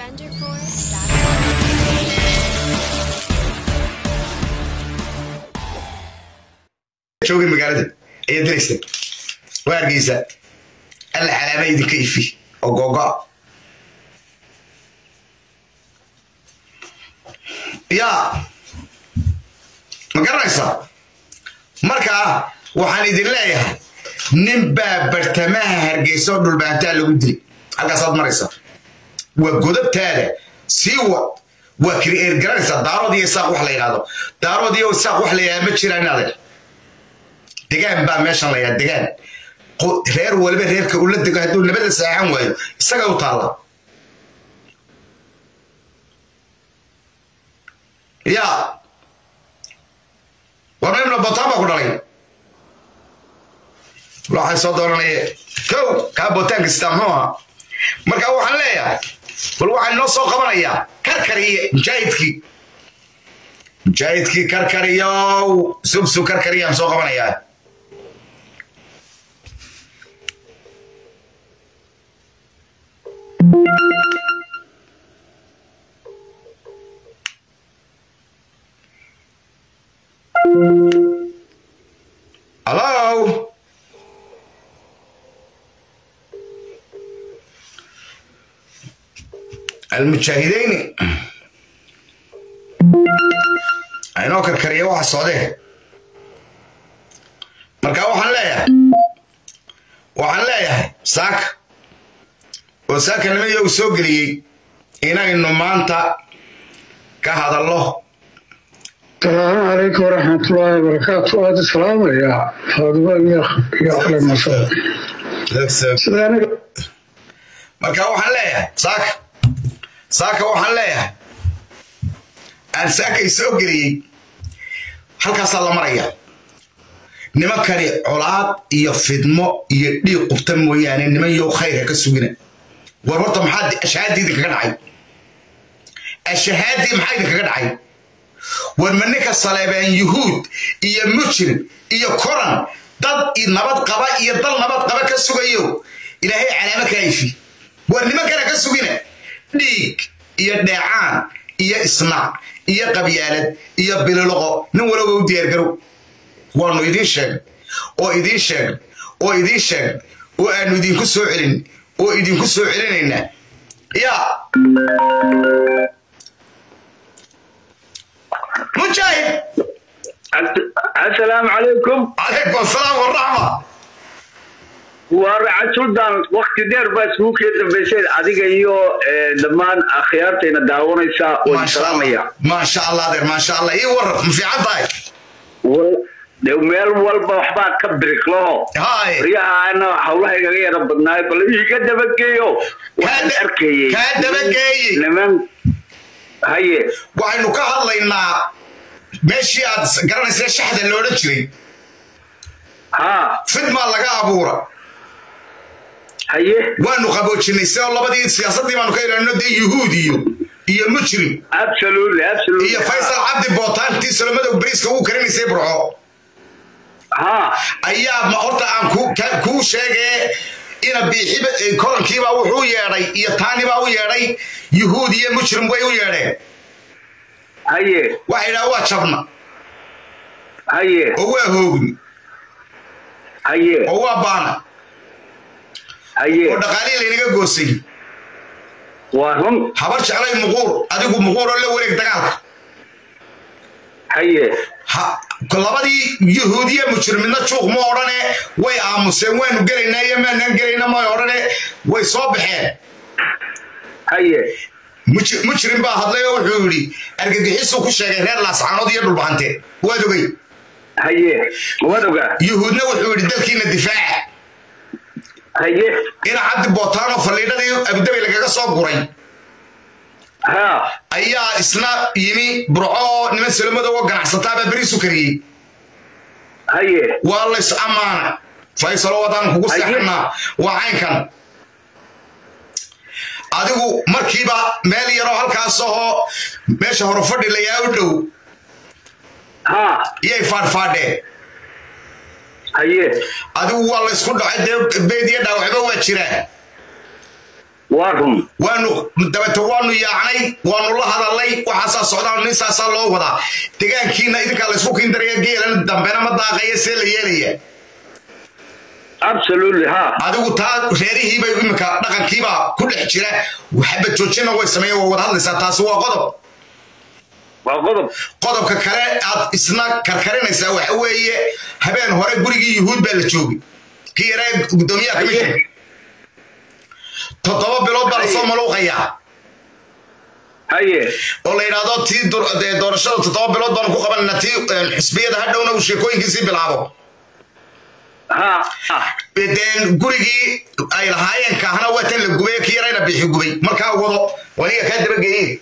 joogay magaalada ayaa diraysa waa hargeysa alla calaama idinka ifi oo googoa yaa ma garanaysaa markaa waxaan idin leeyahay nin baa bartamaha hargeysa oo dhulbaantaa lagu dilay halkaasaad maraysaa waa godabtaada sii wad waa kri'eer garanaysaa daarood iyo isaaq wax la yidhahdo daarood iyo isaaq wax la yidhahdo ma jiraan inaad degaan baa meeshan la yidhahdo degaan reer waliba reerka ula dego hadduu nabada saaxan waayo isaga u taalla yaa warma ibna botaan baa ku dhalay waxay soo dooranaya kow kaa bootaanka sitaa muxuu ahaa marka waxaan leeyahay bal waxaan inoo soo qabanayaa karkariye mujaahidkii mujaahidkii karkariyow subsu karkariyaan soo qabanayaa Hello? المجاهدين aynoo karkariya waxa socdee marka waxaan leeyahay waxaan leeyahay saaka oo saaka nimayo uu soo geliyey inaynu maanta ka hadallo السلام عليكم ورحمة الله وبركاته هذا السلام يا فاطمة يا يا أهلا وسهلا سلام marka waxaan leeyahay saaka saaka waxaan leeyahay aan saakay soo geliyey halkaasaa la maraya nimankani colaad iyo fidmo iyo dhiig qubta mooyaane niman yow khayrka ka sugina war horta maxaa ashahaadii idinkaga dhacay ashahaadii maxaa idinkaga dhacay war ma ninka saleebeen yuhuud iyo mujrim iyo koran dad nabad qaba iyo dal nabad qaba ka sugayo ilaahay calaamo ka ifi war nimankana ka sugina dhiig iyo dheecaan iyo isnaac iyo qabyaalad iyo bililoqo nin walaba u diyaargarow waanu idiin sheegay oo idiin sheegay oo idiin sheegay oo aanu idinku soo celin oo idinku soo celinaynaa yaa mujaahid asalaamu calaykum calaykum asalaam waraxma waa racad suldan wakti dheer baa isugu kee dambaysay adiga iyo dhammaan akhyaartayna daawanaysa oo salaamaya maasha allah adeer maasha allah ii warar ma fiican tahay de meel walba waxbaa ka biriqlaho hay riyahaana hawlaha igaga yara badnaay bal iiga dabageeyo waxaan arkayey kaa dabageeyey niman haye waxaynu ka hadlaynaa meeshii aad garanaysa shaxda loodhan jiray ha fidmaa laga abuura haye waanu qaboojinay si oo labadii siyaasaddii baanu ka ilaalino dee yuhuud iyo iyo mujrim absolutely absolutely iyo faysal cabdi bootaantii solomadow bariiska uu karinaysay burco ha ayaa ma horta aan ku- ka- kuu sheegee ina biixiba korankiibaa wuxuu yeedhay iyo taanibaa u yeedhay yuhuud iyo mujrim way u yeedheen haye waxay idhaha waa jabna haye oo waa hoogni haye oo waa baana haye oo dhaqaalihii laynaga goosay waa run habar jeclay muquur adigu muquur oo la wareeg dagaalka haye ha- labadii yuhuudiya mujrimidna juuq ma odhane way aamuseen waanu gelaynaa iyo maanaan gelayna may odhane way soo baxeen haye Muj- mujrim baa hadlay oo wuxuu yidhi argagixisuu ku sheegay reer laascaanood iyo dhulbahante waad ogey haye waad ogaa yuhuudna wuxuu yidhi dalkiina difaaca haye ina cabdi bootaanoo faliidhadii abudabay lagaga soo guray ha ayaa isna yimi burco oo niman solomadow oo ganacsataabaa beriisu kariyey haye waa lays ammaana faysalo wadaan kugu Haye. seexanaa waa caynkan adigu markiiba meel yaroo halkaas ahoo meesha hore fadhi layaa u dhow ha iyay faadhfaadheen haye adigu waa laysku dhacay dee beed iyo dhaawacba waa jiraan waa run waanu dabeete waanu yaacnay waanu la hadalnay waxaasaa socdaan nin saasaa loo wadaa degaankiina idinkaa laysku kindaraya geelan dambena ma daaqaya see la yeelaya absolutely ha adigu taa reerihiibay iminka dhaqankiibaa ku dhex jira waxba joojina way sameeyen waa wada hadlaysaa taasi waa qodob waa qodob qodobka kale aad isna karkarinaysaa waxa weeye habeen hore gurigii yuhuud baa la joogay kii yaraa gudoomiyaha kamishin toddoba bilood baa lasoo maluuqayaa haye oo la yidhaahdo tii dur- dee doorashada toddoba bilood baanu ku qabanayna tii eh, xisbiyada hadhowna uu sheekooyinkiisii bilaabo ha ha deen gurigii ay lahaayeen kaahna waa tan la gubay kii yarayna bixi gubay markaa wado waniga kaa dabageeye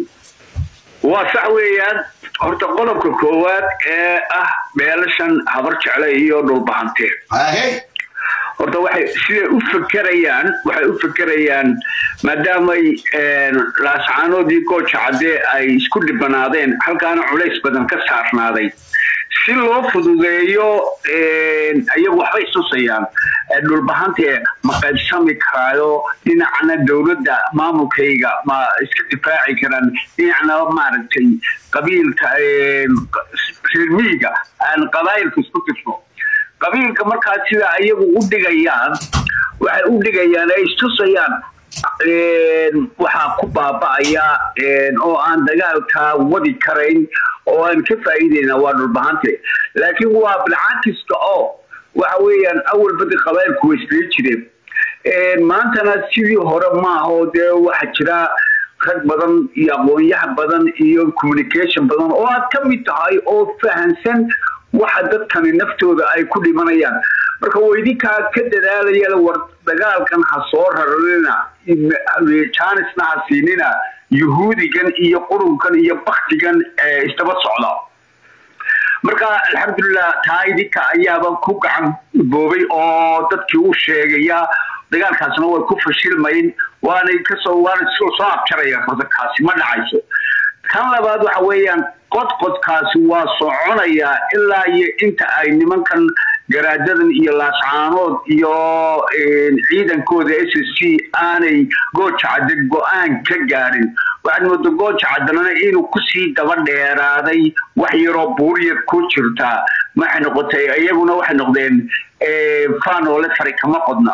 waa sax weeyaan horta qodobka koowaad ee ah beelashan habar jecle iyo dhulbahantee ahe horta waxay siday u fekerayaan waxay u fekerayaan maadaamay laascaanoodii gooja cadde ay isku dhibanaadeen halkaana culays badan ka saarnaaday si loo fududeeyo iyagu waxbay istusayaan dhulbahantee ma qaybsami karaayo dhinacna dowladda maamulkayga ma iska difaaci karaan dhinacna maaragtay qabiilka reer miyiga aan qabaayilka isku tirso qabiilka markaa sida iyagu u dhigayaan waxay u dhigayaan ay istusayaan waxaa ku baaba'aya oo aan dagaalka wadi karayn oo aan ka faa'iidayna waa dhulbahante laakiin waa bilcakiska oo waxa weeyaan awal badi qabailku way isla jireen maantana sidii hore maaho dee waxaa jira rag badan iyo aqoonyaha badan iyo communication badan oo aad ka mid tahay oo fahansan waxa dadkani naftooda ay ku dhimanayaan marka waydinkaa ka dadaalaya war dagaalkan ha soo rararina janisna ha siinina yuhuudigan iyo qurunkan iyo baktigan isdaba socda marka alxamdulilah taa idinka ayaaba ku gacan boobay oo dadkii u sheegaya dagaalkaasna way ku fashilmayn waanay kasoo waana soo abjaraya furdakaasi ma dhacayso kan labaad waxa weeyaan qodqodkaasi waa soconayaa ilaa iyo inta ay nimankan garaadadan iyo laascaanood iyo ciidankooda s s c aanay gooja cadde go-aan ka gaadhin waxaad mooda gooja caddanana inuu kusii daba dheeraaday wax yaroo buuryar ku jirtaa waxay noqotay iyaguna waxay noqdeen faanoole fari kama qodna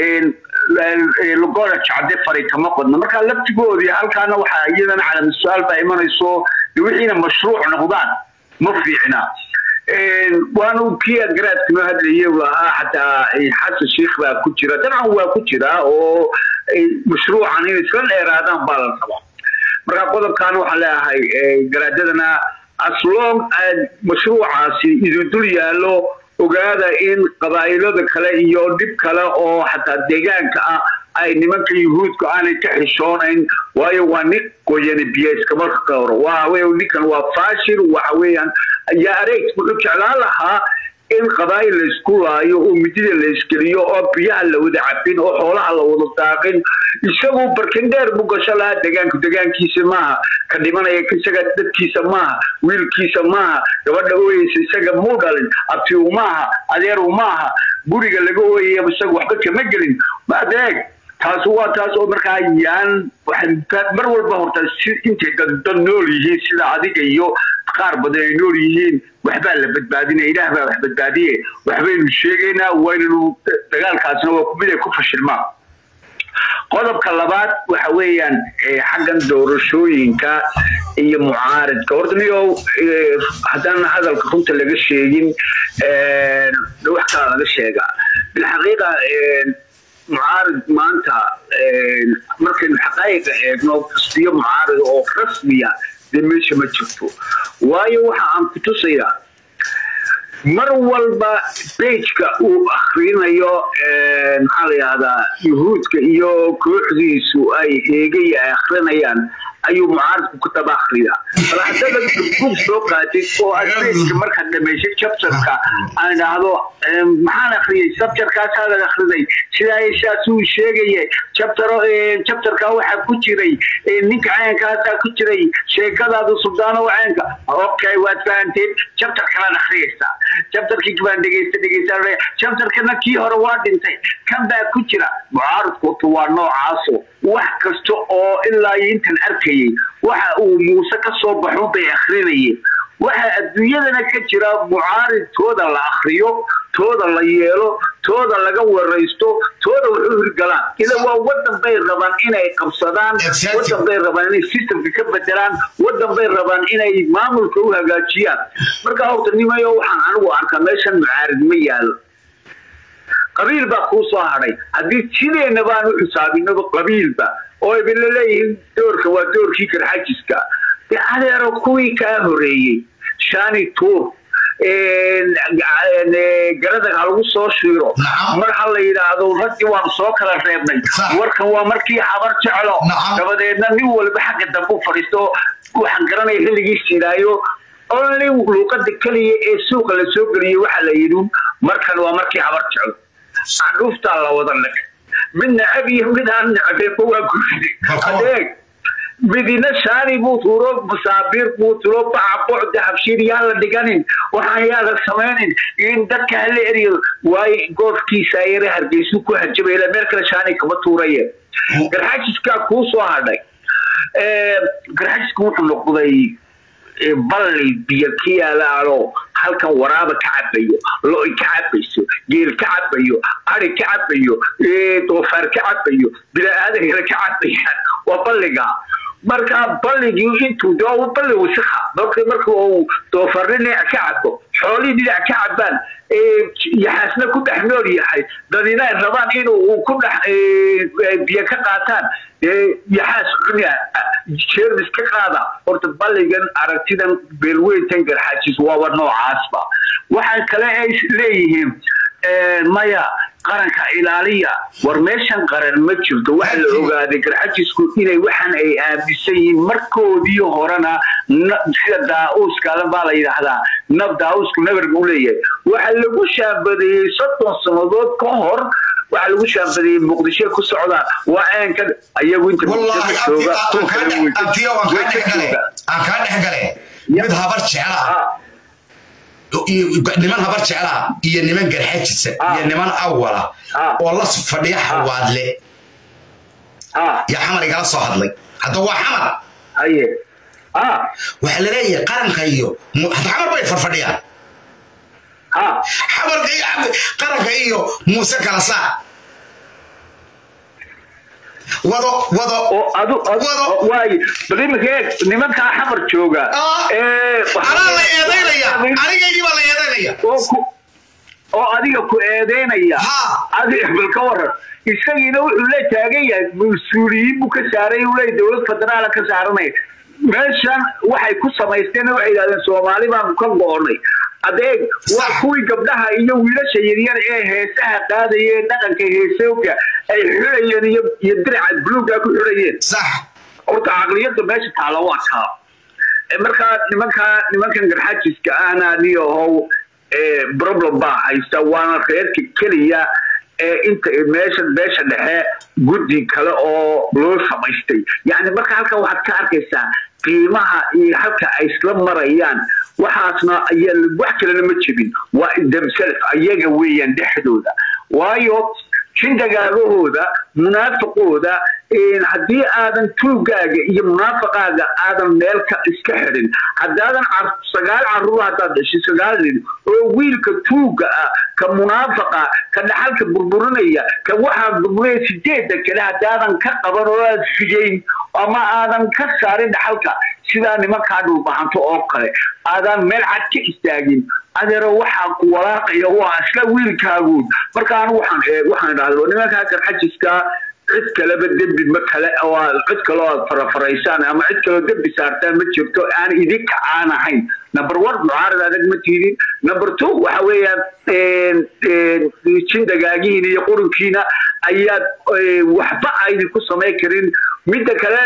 lugooda jacde fari kama qodna marka laftigoodii halkaana waxaa iyadana calama su-aal baa imanayso wixiina mashruuc noqdaan ma fiicna waanu kii garaadka noo hadlayay ahaa xataa xasan sheikh baa ku jira dabcan waa ku jira oo mashruucan inay isla dheeraadaan baa la rabaa marka qodobkaana waxaan leeyahay garaadadana aslong mashruucaasi idin dul yaallo ogaada in qabaa'ilada kale iyo dhib kale oo xataa deegaanka ah ay nimanka yuhuudku aanay ka xishoonayn waayo waa nin qoyani biyo iskama qoro waa ninkan waa fashil waxa weeyaan yaa areeg wuxuu jeclaan lahaa in qabaa'il la isku laayo oo midida la iskeliyo oo biyaha la wada cabin oo xoolaha la wada daaqin isagu barkindheer buu gasho lahaa degaanku degaankiisa maaha ka dhimanaya isaga dadkiisa maaha wiilkiisa maaha gabadha ooyeysa isaga muu dhalin abtiu maaha adeeru maaha guriga laga ooyaya isaga waxba kama gelin adeeg taas waa taas oo markaa yaan mar walba horta si intay dad nool yihiin sida adiga iyo qaar badan ay nool yihiin waxbaa la badbaadinaya ilaah baa wax badbaadiye waxbaynu sheegaynaa waynanu dagaalkaasna waa mid ay ku fashilmaan qodobka labaad waxa weeyaan xaggan doorashooyinka iyo mucaaridka horta niyow haddaan hadalka runta laga sheegin wax kala laga sheegaa bilxaqiiqa mucaarid maanta markaynu xaqaayiqa eegno kasbiyo mucaarid oo rasmiya dee meesha ma jirto waayo waxa aan ku tusayaa mar walba bejka uu akrinayo maxaa la yihahdaa yuhuudka iyo kooxdiisu ay eegay ay akrinayaan ayuu mucaaridku ku daba akriyaa bal haddaba bug soo qaatid oo aad bejka markaad dhamaysay jabtarka aan idhaahdo maxaan akriyay sabtarkaasaad akriday sidaa saas uu sheegaya jabtaro jabtarka waxaa ku jiray ninka ceenkaasaa ku jiray sheekadaadu subdaano ceenka okay waad fahanteed jabtar kalaad akhriyaysaa jabtarkii baan dhegeysta dhegeysta jabtarkana kii hore waa dhintay kan baa ku jira mucaaradku waa noocaaso wax kasta oo ilaa iyo intan arkayay waxa uu muuse ka soo baxo bay akrinayeen waxa adduunyadana ka jira mucaarid tooda la akriyo tooda la yeelo tooda laga waraysto tooda wuxuu hirgalaan ila waa wadan bay rabaan inay qabsadaan wadan bay rabaan inay systemka ka bedelaan wadan bay rabaan inay maamulka u hagaajiyaan marka horta nimayo waxaan anigu arkaa meeshan mucaarid ma yaalo qabiil baa kuu soo hadhay haddii sideena baan u xisaabinaba qabiilba oo ibin laleeyihiin doorka waa doorkii karxajiska dee adeero kuwii kaa horeeyey shani tuur garadag ha lagu soo shiiro mar ha la yidhaahdo raggii waanu soo kala reebnay warkan waa markii habar jeclo dabadeedna nin walba xagga dambe u fadhiisto waxaan garanaya xilligiis yidhaayo only luuqada keliya ee suuqa la soo geliyey waxaa la yidhi markan waa markii habar jeclo cadhuuftaa la wada leg mid necab iyo mid aan necbeeba waa guridi adeeg midina shaani buu tuuro masaabiir buu tuuro baca bocda habshiir yaan la dhiganin waxaan yaa la samaynin in dadka hala eriyo waayo goofkiisa yare hargeysu ku hajabay ila meel kale shaani kama tuuraye garxajiskaa kuu soo hadhay garxajisku wuxuu noqday balli biyo ka yaalaalo halkan waraaba ka cabayo lo-i ka cabayso geel ka cabayo ari ka cabayo doofaar ka cabayo bini-aadan kale ka cabayaan waa balliga marka balligii intuu de balli wasika marka marka uu doofarni dhinac ka cabo xoolihii dhinac ka cabaan yaxaasna ku dhex nool yahay dadina ay rabaan inuu ku dhex biyo ka qaataan yaxaas cuna jeermis ka qaada horta balligan aragtidan beelweyntan garxajis waaba noocaasba waxaa kale ay leeyihiin maya qaranka ilaaliya war meeshan qaran ma jirto waxa la ogaaday garxajisku inay waxan ay aaminsan yihiin markoodii horena sida daa-uuska baa la yidhaahdaa nab daa-uusku nabar buu leeyahay waxa lagu shaabadeeyey soddon sannadood ka hor waxa lagu shaabadeeyey muqdisho ku socdaan waa eenka ayagu inta jooga aan kaa dhex gale mid habar jeclaa niman habar jeclaa iyo niman garxajisa iyo niman awala oo la fadhiya xawaadle yaa xamar igala soo hadlay hadda waa xamar waxaa laleeyahay qaranka iyo hadda xamar bay farfadhiyaan xamarka qaranka iyo muuse kala saa wado wado wado waay bal iminka eeg nimankaa xamar jooga anaa la eedaynaya anigaygii baa la eedaynaya oo adiga ku eedeynaya adiga bal ka waran isagiina wuxuu la taagan yahay mas-uuliyiin buu ka saaray uu leeyahy dowlad federaala ka saaranaya meeshan waxay ku samaysteen waxay yidhahdeen soomaali baanu ka go'onay adeeg waa kuwii gabdhaha iyo wiilasha yaryar ee heesaha qaadaya ee dhaqanka heesooga ay xidhayeen iyo iyo diraca buluuga ku xidhayeen horta caqliyada meesha taala waa taa markaa nimankaa nimankan garxajiska ahna niyahow problem baa haysta waana reerka keliya ee inta meesha meesha dhexe guddi kale oo loo samaystay yani marka halkan waxaad ka arkaysaa qiimaha iyo halka ay isla marayaan waxaasna wax kalena ma jebin waa themself ayaga weeyaan dhexdooda waayo jindagaagahooda munaafiqooda haddii aadan tuugaaga iyo munaafaqaaga aadan meel ka iska xidhin haddaadan sagaal caruur haddaad dhashay sagaal nin oo wiilka tuuga ah ka munaafaqa ka dhaxalka burburinaya ka waxaa burburinaya sideedda kale haddaadan ka qaban oo aad figeyn ama aadan ka saarin dhaxalka sidaa nimankaa dhulbahanto oo kale aadaan meel cad ka istaagin adeero waxaa ku walaaqaya waa isla wiilkaaguud marka anu waxaan waxaan idhahda nimankaa garxajiska cid kaleba dembi ma kale oo cid kaloo aad farafaraysaan ama cid kaloo dembi saartaan ma jirto aan idinka aan ahayn number one mucaarad adag ma tiidin number two waxa weeyaan jindagaagihiina iyo qurinkiina ayaad waxba aydin ku samayn karin midda kale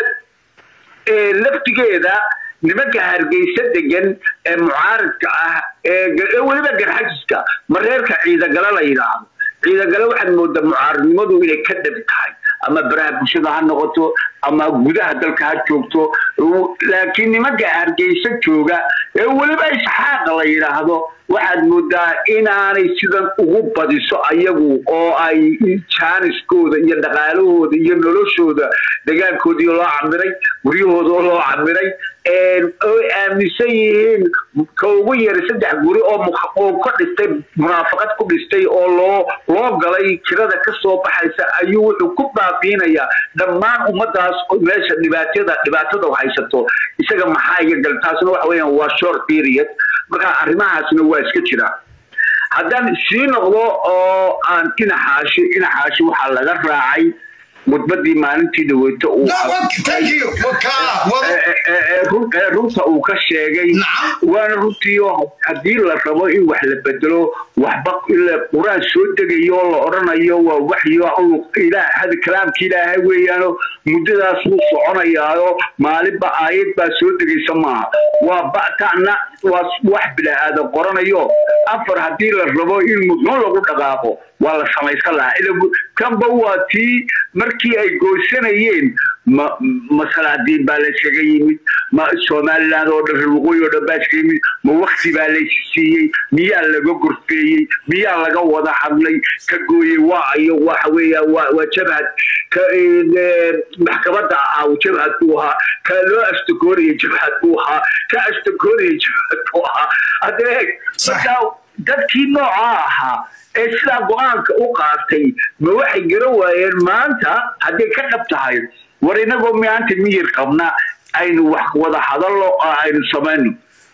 laftigeeda nimanka hargeysa degan ee mucaaridka ah ee weliba garxajiska mareerka ciidagale la yidhaahdo ciidagale waxaad moodaa mucaaridnimadu inay ka dhab tahay ama baraha bulshada ha noqoto ama gudaha dalka ha joogto laakiin nimanka hargeysa jooga ee weliba isxaaqa la yidhaahdo waxaad moodaa inaanay sidan ugu badiso ayagu oo ay jaaniskooda iyo dhaqaalahooda iyo noloshooda dagaalkoodii loo camiray guryahooda oo loo camiray oy aaminsan yihiin ka ugu yaray saddex guri oo ka dhistay munaafaqad ku dhistay oo loo loo galay kirada ka soo baxaysa ayuu wuxuu ku baabiinayaa dhammaan ummadaas meesha dhibaatada dhibaatada haysato isaga maxaa iga gal taasna waxa weeyaan waa short period marka arrimahaasna waa iska jira haddaan sii noqdo oo aan dhinaxaashi dhinaxaashi waxaa laga raacay mudbadii maalintii dhaweyto runta uu ka sheegay waana runtii haddii la rabo in wax la bedelo waxba qur-aan soo degayo oo la odhanayo waa waxyo kalaamki ilaahay weeyaano muddadaas wuu soconayaayo maalinba aayad baa soo degaysa maaha waa batana waa wax bilaa-aadan qoranayo afar haddii la rabo in mudno lagu dhaqaaqo waa la samaysan lahaa kanba waa tii markii ay goosanayeen ma masalaadiin baa layskaga yimid ma somaliland oo dhan waqooyi oo dhan baa iskaga yimid ma wakti baa laysi siiyey miyaa laga gorfeeyey miyaa laga wada hadlay ka gooyey waa ayo waxa weeya waa waa jabhad ka maxkamada ahaa jabhad buu ahaa ka loo ashtakoonaya jabhad buu ahaa ka ashtakoonaya jabhad buu ahaa adeeg markaa dadkii noocaa ahaa ee sidaa go-aanka u qaatay ma waxay garan waayeen maanta hadday ka dhab tahay war inagoo maanta miyir qabna aynu wax wada hadallo oo aynu samayno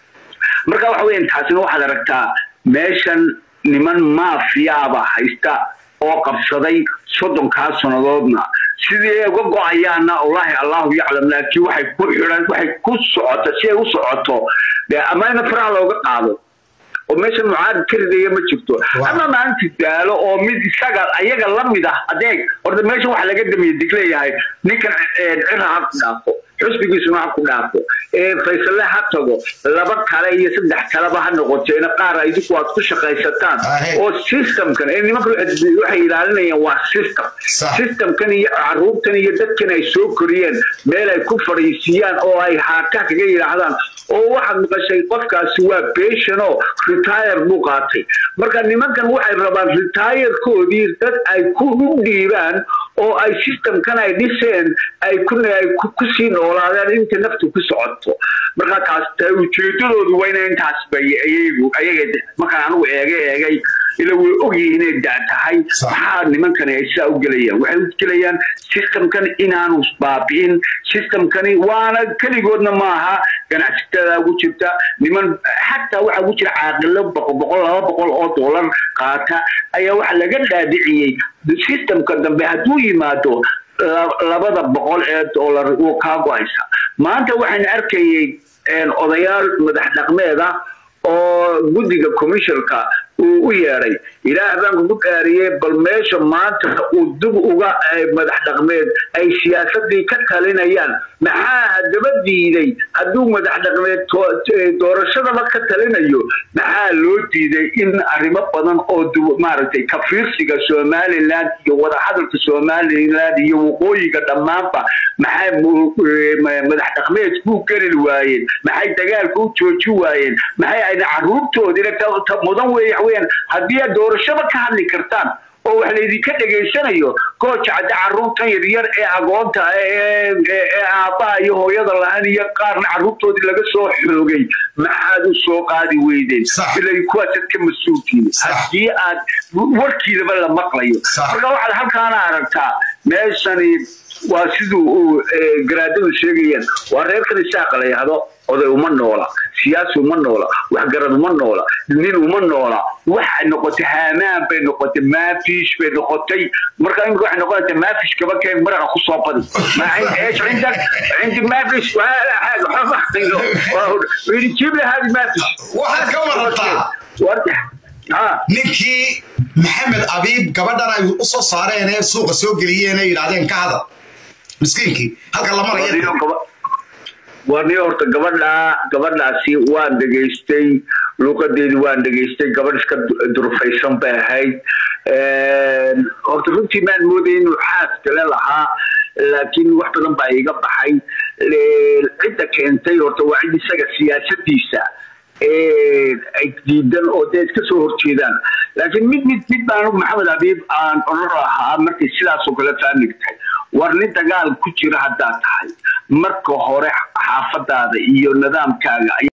marka waxa weyan taasina waxaad aragtaa meeshan niman maafiyaaba haysta oo qabsaday soddonkaa sannadoodna sidii ay uga go-ayaana wallaahi allahu yaclam laakiin waxay ku xidhan waxay ku socoto si ay u socoto dee amayna faraha looga qaado oo meesha mucaarad ka ridaya ma jirto ama maalinta daalo oo mid isaga ayaga la mid ah adeeg horta meesha waxa laga damiya digleeyahay ninkan cira ha ku dhaafo xusbigiisuna ha ku dhaafo faysalle ha tago laba kale iyo saddex kaleba ha noqoteena qaar idinku aad ku shaqaysataan oo systemkan ee nimanka waxay ilaalinayaan waa system systemkan iyo caruurtan iyo dadkan ay soo koriyeen meel ay ku fadhiisiyaan oo ay haaka kaga yidhaahdaan oo waxaad maqashay qofkaasi waa patient oo retire buu qaatay marka nimankan waxay rabaan retirekoodii dad ay ku u dhiibaan oo ay systemkan ay dhiseen ay kusii noolaadeen inta naftu ku socoto marka taas ujeedadoodu waa ina intaas bay ayagu ayaga markaan anigu eega eegay ila way ogyihiin inay da tahay maxaa nimankani ay sidaa u gelayaan waxay u gelayaan systemkan inaanu baabi'in systemkani waana keligoodna maaha ganacsatada ugu jirta niman xataa waxaa ugu jira caaqilo boqol boqol laba boqol oo dollar qaata ayaa waxa laga dhaadhiciyey systemka dambe hadduu yimaado labada boqol ee dollar uu kaa go-aysa maanta waxaan arkayay odayaal madax dhaqmeed ah oo guddiga commissionka uu u yeedhay ilaah baan kugu dhaariyey bal meesha maanta uu dib uga madax dhaqmeed ay siyaasadii ka talinayaan maxaa haddaba diiday hadduu madax dhaqmeed doorashadaba ka talinayo maxaa loo diiday in arrimo badan oo maaragtay kafiirsiga somaliland iyo wadahadalka somaliland iyo waqooyiga dhammaanba maxay madax dhaqmeed ku geli waayeen maxay dagaalka u jooji waayeen maxay ayna caruurtoodina mudan weeye weyaan haddii aad doorashaba ka hadli kartaan oo wax laydinka dhegaysanayo gooja cadde caruurtan yaryar ee agoonta ee aabbaha iyo hooyada lahan iyo qaarna caruurtoodii laga soo xoogay maxaad u soo qaadi weydeen ilay kuwaasaad ka mas-uulkiin haddii aad warkiidaba la maqlayo marka waxaad halkaana aragtaa meeshani waa siduu uu garaadadu sheegayaan waa reerkan isaaqa la yahdo oday uma noola siyaasi uma noola waxgarad uma noola nin uma noola waxay noqotay haamaan bay noqotay maafish bay noqotay marka imika waxay noqonaysaa maafish kaba keen maraqa kusoo badi ايش عندك؟ عندي مافيش ولا حاجه جيب لي هذه مافيش waxaad ka warataa وارجع ها ninkii maxamed abiib gabadhan ay u soo saareen ee suuqa soo geliyeen ee yidhaahdeen ka hadal miskiinkii halka la maraya warni horta gabadha gabadhaasi waan dhegaystay luuqadeedii waan dhegaystay gabadh iska durfaysan bay ahayd horta runtii maan moodaya inuu xaas kale lahaa laakiin wax badan baa iga baxay cidda keentay horta waa cid isaga siyaasadiisa ay diidan oo dee iska soo horjeedaan laakiin mid mid mid baan maxamed habiib aan oran ahaa markay sidaasoo kale faamig tahay war nin dagaal ku jira haddaad tahay marka hore xaafadaada iyo nidaamkaaga